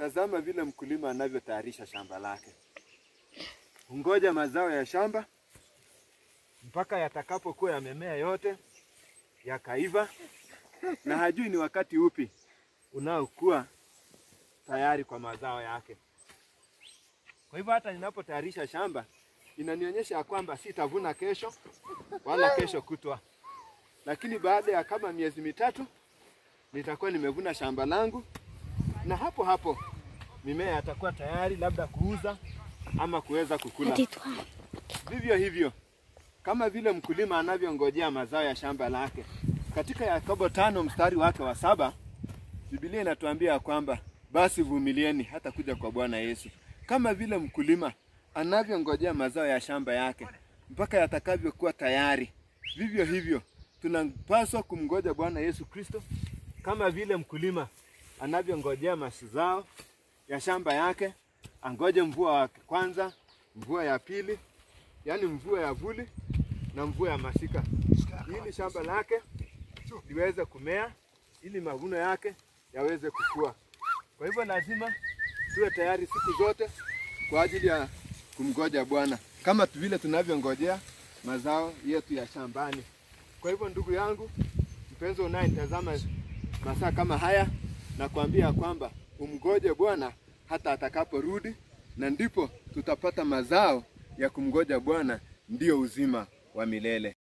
tazama vile mkulima anavyotayarisha shamba lake. Hungoja mazao ya shamba mpaka yatakapokuwa yamemea yote yakaiva, na hajui ni wakati upi unaokuwa tayari kwa mazao yake. Kwa hivyo hata ninapotayarisha shamba inanionyesha ya kwamba sitavuna kesho wala kesho kutwa, lakini baada ya kama miezi mitatu nitakuwa nimevuna shamba langu, na hapo hapo mimea yatakuwa tayari labda kuuza ama kuweza kukula. Vivyo hivyo kama vile mkulima anavyongojea mazao ya shamba lake, katika Yakobo tano mstari wake wa saba Biblia inatuambia ya kwamba basi vumilieni hata kuja kwa Bwana Yesu. Kama vile mkulima anavyongojea mazao ya shamba yake mpaka yatakavyokuwa tayari, vivyo hivyo tunapaswa kumngoja Bwana Yesu Kristo, kama vile mkulima anavyongojea mazao ya shamba yake, angoje mvua wa kwanza, mvua ya pili, yaani mvua ya vuli na mvua ya masika, ili shamba lake liweze kumea, ili mavuno yake yaweze kukua. Kwa hivyo lazima tuwe tayari siku zote kwa ajili ya kumgoja Bwana kama tu vile tunavyongojea mazao yetu ya shambani. Kwa hivyo ndugu yangu mpenzi unayenitazama masaa kama haya, na kuambia kwamba umgoje Bwana hata atakaporudi, na ndipo tutapata mazao ya kumgoja Bwana, ndiyo uzima wa milele.